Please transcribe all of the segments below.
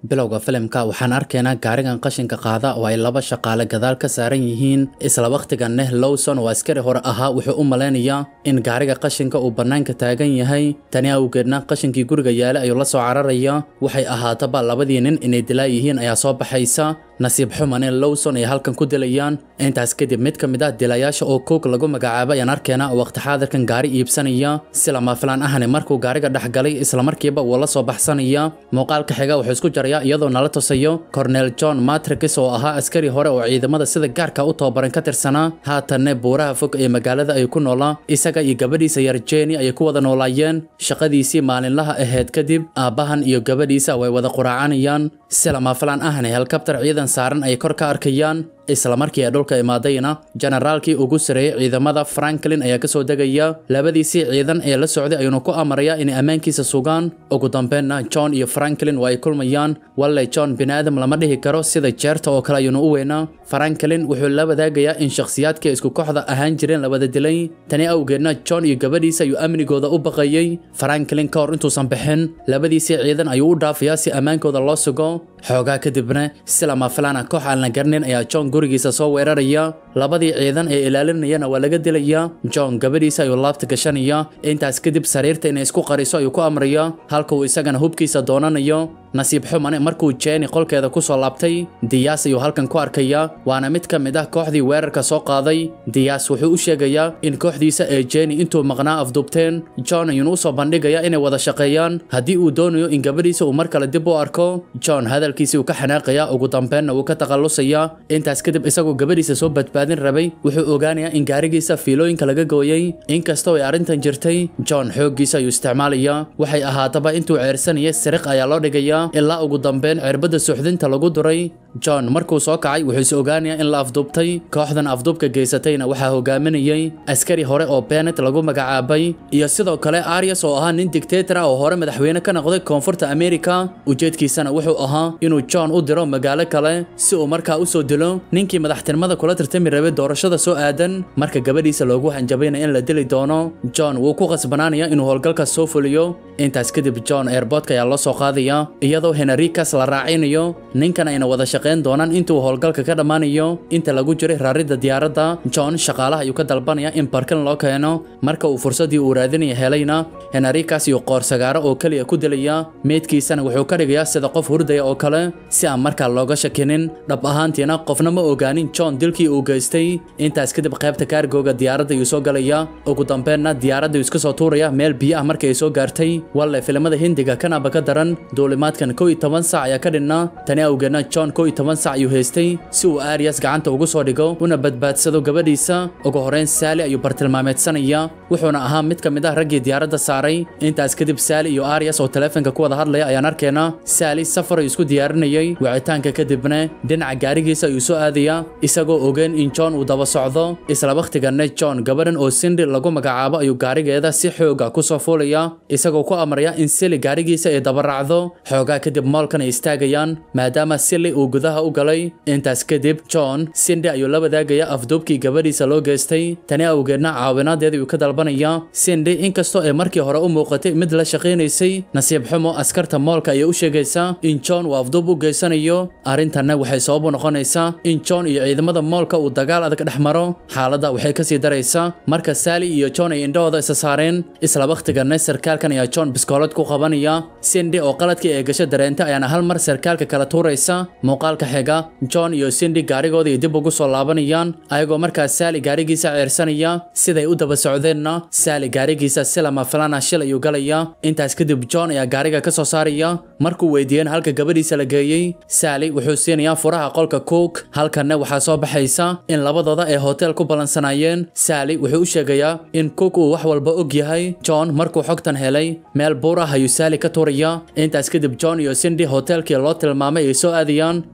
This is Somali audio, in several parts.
bilowga filimka waxaan arkaynaa gaarigan qashinka qaada oo ay laba shaqaale gadaal ka saaran yihiin isla wakhtiganeh lowson oo askari hore ahaa wuxuu u malaynayaa in gaariga qashinka uu bannaanka taagan yahay tani awgeedna qashinkii guriga yaala ayuu la soo cararaya waxay ahaataba labadii nin inay dilaa yihiin ayaa soo baxaysa nasiib xumane lowson ay halkan ku dilayaan intaas kadib mid ka mid ah dilayaasha oo koog lagu magacaabo ayaan arkaynaa oo waqti xaadirkan gaari iibsanaya si lama filaan ahne markuu gaariga dhex galay islamarkiiba wuu la soo baxsanaya muuqaalka xiga wuxuu isku jarayaa iyadoo nala tusayo cornel john matrix oo ahaa askari hore oo ciidamada sida gaarka u tababaran ka tirsanaa haatanne buuraha fog ee magaalada ay ku noolaa isaga iyo gabadhiisa yar jeni ayay ku wada noolaayeen shaqadiisii maalinlaha ahayd kadib aabbahan iyo gabadhiisa way wada quraacanayaan si lama filaan ahne helkabtar ciidan saaran ay kor ka arkayaan isla markii ay dhulka imaadayna generaalkii ugu sareeyey ciidamada franklin ayaa kasoo degaya labadiisii ciidan ee la socday ayuuna ku amarayaa inay ammaankiisa sugaan ugu dambeynna john iyo franklin waa ay kulmayaan walle john biniaadam lama dhihi karo sida jeerta oo kale ayuuna u weynaa franklin wuxuu la wadaagayaa in shakhsiyaadkii isku kooxda ahaan jireen la wada dilay tani awgeedna john iyo gabadhiisa ayuu amnigooda u baqayey franklin ka hor intuusan bixin labadiisii ciidan ayuu u dhaafayaa si ammaankooda loo sugo xoogaa kadibna si lama filaana koox aan la garnin ayaa john gurigiisa soo weeraraya labadii ciidan ee ilaalinayana waa laga dilayaa john gabadhiisa ayuu laabta gashanaya intaas kadib sariirta inay isku qariso ayuu ku amraya halka uu isagana hubkiisa doonanayo nasiib xumane markuu jeeni qolkeeda ku soo laabtay diyaas ayuu halkan ku arkaya waana mid ka mid ah kooxdii weerarka soo qaaday diyaas wuxuu u sheegayaa in kooxdiisa ee jeeni intuu maqnaa afduubteen john ayuuna u soo bandhigaya inay wada shaqeeyaan haddii uu doonayo in gabadhiisa uu mar kale dib u arko john hadalkiisii uu ka xanaaqaya ugu dambeenna wuu ka takhallusaya intaas kadib isagoo gabadhiisa soo badbaadin rabay wuxuu ogaanayaa in gaarigiisa fiilooyinka laga gooyey inkastoo ay arrintan jirtay john xooggiisa ayuu isticmaalaya waxay ahaataba intuu ceersanayay siriq ayaa loo dhigaya ilaa ugu dambeyn cirbadda suuxdinta lagu duray john markuu soo kacay wuxuu is ogaanayaa in la afduubtay kooxdan afduubka geysatayna waxaa hogaaminayay askari hore oo benet lagu magacaabay iyo sidoo kale arias oo ahaa nin dictator ah oo hore madaxweyne ka noqday koonfurta america ujeedkiisana wuxuu ahaa inuu john u diro magaalo kale si uu markaa u soo dilo ninkii madaxtinimada kula tartami rabay doorashada soo aadan marka gabadhiisa loogu hanjabayna in la dili doono john wuu ku qasbanaanaya inuu howlgalkaas soo fuliyo intaas kadib john airboodka ayaa loo soo qaadaya iyadoo henrikas la raacinayo ninkan ayna wada shaqayn doonaan intuu howlgalka ka dhammaanayo inta lagu jiray raaridda diyaaradda john shaqaalaha ayuu ka dalbanaya in barkin loo keeno marka uu fursaddii uu raadinaya helayna henrikas iyo qoorsagaaro oo keliya ku dilaya meydkiisana wuxuu ka dhigayaa sida qof hurdaya oo kale si aan markaa looga shakinin dhab ahaantiina qofna ma ogaanin john dilkii uu geystay intaas kadib qaybta kaargooga diyaaradda ayuu soo galaya ugu dambeenna diyaaradda ayuu iska soo tuuraya meel biyo ah markii ay soo gaartay walle filimada hindiga kanaba ka daran duulimaadkan kow iyo toban sac ayaa ka dhinna tani awgeedna john kow iyo toban sac ayuu haystay si uu arias gacanta ugu soo dhigo una badbaadsado gabadhiisa ugu horeyn saali ayuu bartilmaameedsanaya wuxuuna ahaa mid ka mid ah raggii diyaaradda saaray intaas kadib saali iyo arias oo taleefanka ku wada hadlaya ayaan arkaynaa saali safar ayuu isku diyaarinayay wicitaanka kadibna dhinaca gaarigiisa ayuu soo aadaya isagoo ogeyn in john uu daba socdo isla wakhtiganne john gabadhan oo sindi lagu magacaabo ayuu gaarigeeda si xooga ku soo fuulaya isagoo ku amraya in sili gaarigiisa ay daba raacdo xoogaa kadib moolkan ay istaagayaan maadaama sili uu gudaha u galay intaas kadib john sindi ayuu la wadaagaya afduubkii gabadhiisa loo geystay tani awgeedna caawinaadeeda ayuu ka dalbanaya sindi inkastoo ay markii hore u muuqatay mid la shaqaynaysay nasiib xumo askarta moolka ayay u sheegaysaa in john uu afduub u geysanayo arrintanna waxay sabab u noqonaysaa in john iyo ciidamada moolka uu dagaal adag dhex maro xaaladda waxay kasii daraysaa marka saali iyo john ay indhahooda isa saareen isla wakhtiganna sarkaalkan ayaa john biskoolad ku qabanaya sindi oo qaladkii ee gasho dareenta ayaana hal mar sarkaalka kala tuuraysa muuqaalka xiga john iyo sindi gaarigooda ay dib ugu soo laabanayaan ayagoo markaas saali gaarigiisa ceersanaya siday u daba socdeenna saali gaarigiisa si lama filana shil ayuu galaya intaas kadib john ayaa gaariga ka soo saaraya markuu weydiiyeen halka gabadhiisa la geeyey saali wuxuu siinayaa furaha qolka cook halkanna waxaa soo baxaysa in labadooda ay hotel ku ballansanaayeen saali wuxuu u sheegayaa in cook uu wax walba og yahay john markuu xogtan helay meel buur ah ayuu saali ka tuuraya intaas kadib john iyo sindi hotelkii loo tilmaamay ay soo aadayaan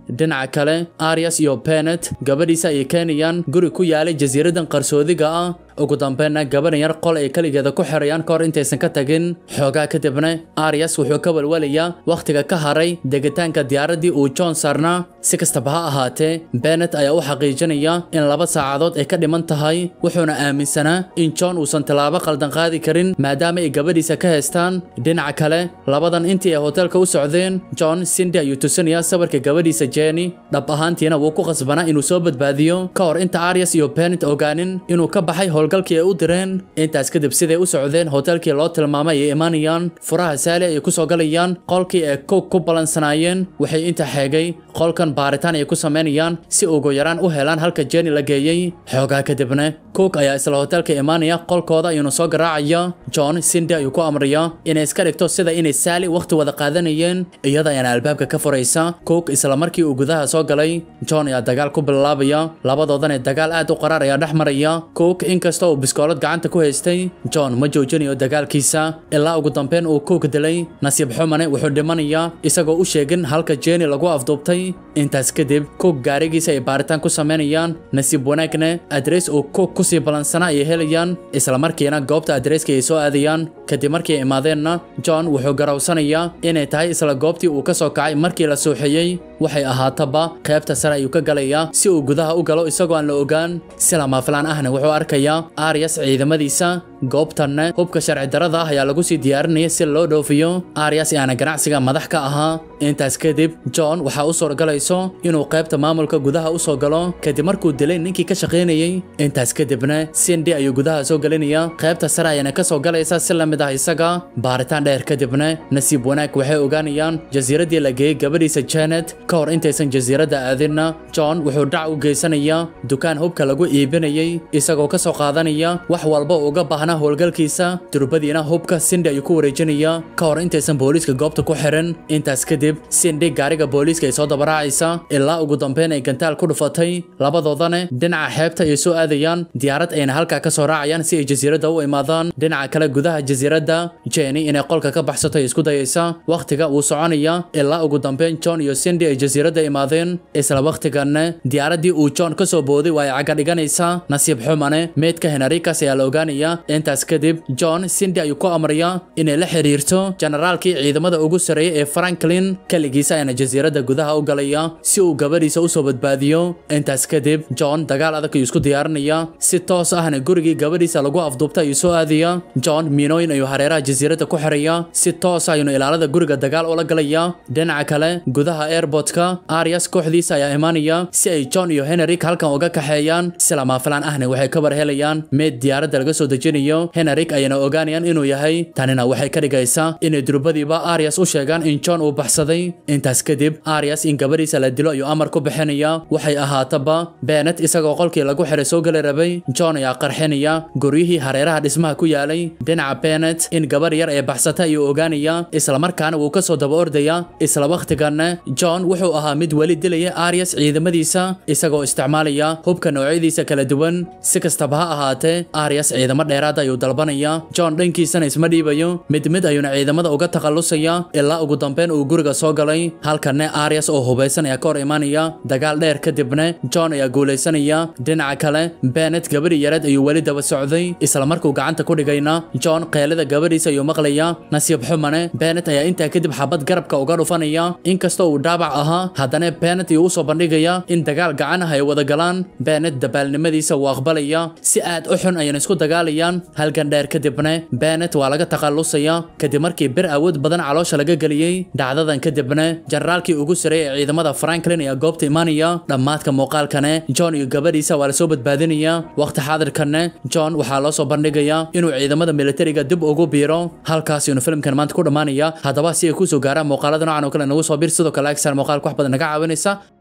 dhinaca kale arias iyo benet gabadhiisa ayay keenayaan guri ku yaalay jasiiradan qarsoodiga ah ugu dambeynna gabadhan yar qol ay keligeeda ku xirayaan kahor intaysan ka tagin xoogaa kadibna arias wuxuu ka walwalayaa wakhtiga ka haray degitaanka diyaaraddii uu john saarnaa si kastaba ha ahaatee benet ayaa u xaqiijinaya in laba saacadood ay ka dhiman tahay wuxuuna aaminsanaa in john uusan tallaabo qaldan qaadi karin maadaama ay gabadhiisa ka haystaan dhinaca kale labadan intii ay hoteelka u socdeen john sindi ayuu tusinayaa sawirka gabadhiisa jenny dhab ahaantiina wuu ku qasbanaa inuu soo badbaadiyo ka hor inta arias iyo benet ogaanin inuu ka baxay howlgalkii ay u direen intaas kadib siday u socdeen hoteelkii loo tilmaamay ay imaanayaan furaha saali ayay ku soo galayaan qolkii ay cook ku balansanaayeen waxay inta xeegay qolkan baaritaan ay ku samaynayaan si ugu yaraan u helaan halka jenny la geeyey xoogaa kadibna cook ayaa isla hoteelka imaanaya qolkooda ayuuna soo garaacaya john sindi ayuu ku amraya inay iska dhigto sida inay saali wakhti wada qaadanayeen iyada ayaana albaabka ka furaysa cook isla markii uu gudaha soo galay john ayaa dagaal ku bilaabaya labadoodana dagaal aad u qaraar ayaa dhex maraya cook inkasta uu biskoolad gacanta ku haystay john ma joojinayo dagaalkiisa ilaa ugu dambeyn uu cook dilay nasiib xumane wuxuu dhimanayaa isagoo u sheegin halka jenny lagu afduubtay intaas kadib cook gaarigiisa ay baaritaan ku samaynayaan nasiib wanaagna adres uu cook kusii balansanaa ayay helayaan isla markiina goobta adreeska ay soo aadayaan kadib markii ay imaadeenna john wuxuu garawsanayaa inay tahay isla goobtii uu ka soo kacay markii la suuxiyey waxay ahaataba qaybta sare ayuu ka galayaa si uu gudaha u galo isagoo aan la ogaan si lama filaan ahna wuxuu arkayaa arias ciidamadiisa goobtanna hubka sharci darada ah ayaa lagu sii diyaarinaya si loo dhoofiyo arias aana ganacsiga madax ka ahaa intaas kadib john waxaa u suurgalayso inuu qaybta maamulka gudaha u soo galo kadib markuu dilay ninkii ka shaqaynayey intaas kadibna sindi ayuu gudaha soo gelinaya qaybta sare ayana ka soo galaysa si la mid ah isaga baaritaan dheer kadibna nasiib wanaag waxay ogaanayaan jasiiraddii la geeyey gabadhiisa janet ka hor intaysan jasiiradda aadinna john wuxuu dhac u geysanayaa dukaan hubka lagu iibinayey isagoo ka soo qaadanaya wax walba uga baahnaa howlgalkiisa durbadiina hubka sindi ayuu ku wareejinaya ka hor intaysan booliiska goobta ku xiran intaas kadib sindi gaariga booliiska ay soo dabaraacaysa ilaa ugu dambeyn ay gantaal ku dhufatay labadoodana dhinaca xeebta ay soo aadayaan diyaarad ayna halkaa ka soo raacayaan si ay jasiiradda u imaadaan dhinaca kale gudaha jasiiradda jenny inay qolka ka baxsato ay isku dayaysa wakhtiga wuu soconaya ilaa ugu dambeyn john iyo sindi ay jasiiradda imaadeen isla wakhtiganna diyaaraddii uu john ka soo booday waa ay caga dhiganaysaa nasiib xumane meydka henarikas ayaa la ogaanaya intaas kadib john sindi ayuu ku amraya inay la xiriirto generaalkii ciidamada ugu sarreeyay ee franklin keligiisa ayaana jasiiradda gudaha u galaya si uu gabadhiisa u soo badbaadiyo intaas kadib john dagaal adag ayuu isku diyaarinaya si toos ahna gurigii gabadhiisa lagu afduubta ayuu soo aadaya john miinooyin ayuu hareeraha jasiiradda ku xiraya si toos ayuuna ilaalada guriga dagaal ula galaya dhinaca kale gudaha airportka arias kooxdiisa ayaa imaanaya si ay john iyo henrik halkan uga kaxeeyaan si lama filaan ahna waxay ka warhelayaan meed diyaaradda laga soo dejinayo henrik ayana ogaanayaan inuu yahay tanina waxay ka dhigaysaa inay durbadiiba arias u sheegaan in john uu baxsaday intaas kadib arias in gabadhiisa la dilo ayuu amar ku bixinaya waxay ahaataba benet isagoo qolkii lagu xiray soo gali rabay john ayaa qarxinaya guryihii hareeraha dhismaha ku yaalay dhinaca benet in gabar yar ee baxsata ayuu ogaanaya islamarkaana wuu ka soo daba ordaya isla wakhtiganna john wuxuu ahaa mid weli dilaya arias ciidamadiisa isagoo isticmaalaya hubka noocyadiisa kala duwan si kastaba ha ahaatee arias ciidamo dheeraad ayuu dalbanaya john dhankiisana isma dhiibayo mid mid ayuuna ciidamada uga takhallusaya ilaa ugu dambeyn uu guriga soo galay halkanne arias oo hubaysan ayaa ka hor imaanaya dagaal dheer kadibna john ayaa guulaysanaya dhinaca kale benet gabadhi yareed ayuu weli daba socday isla markuu gacanta ku dhigayna john qeelada gabadhiisa ayuu maqlaya nasiib xumane benet ayaa intaa kadib xabad garabka uga dhufanaya inkastoo uu dhaabac ahaa haddana benet ayuu usoo bandhigaya in dagaal gacan ah ay wada galaan benet dabaalnimadiisa wuu aqbalaya si aad u xun ayana isku dagaalayaan halgan dheer kadibna benet waa laga takhallusaya kadib markii bir awood badan caloosha laga geliyey dhacdadan kadibna generaalkii ugu sareeyay ee ciidamada franklin ayaa goobta imaanaya dhammaadka muuqaalkane john iyo gabadhiisa waa lasoo badbaadinaya waqti xaadirkanne john waxaa loo soo bandhigaya inuu ciidamada militariga dib ugu biiro halkaas inuu filimkan maanta ku dhammaanaya haddaba si ay kusoo gaaraan muuqaalada noocan oo kale nagu soo bir sidoo kale agsar muuqaalka wax badan naga caawinaysa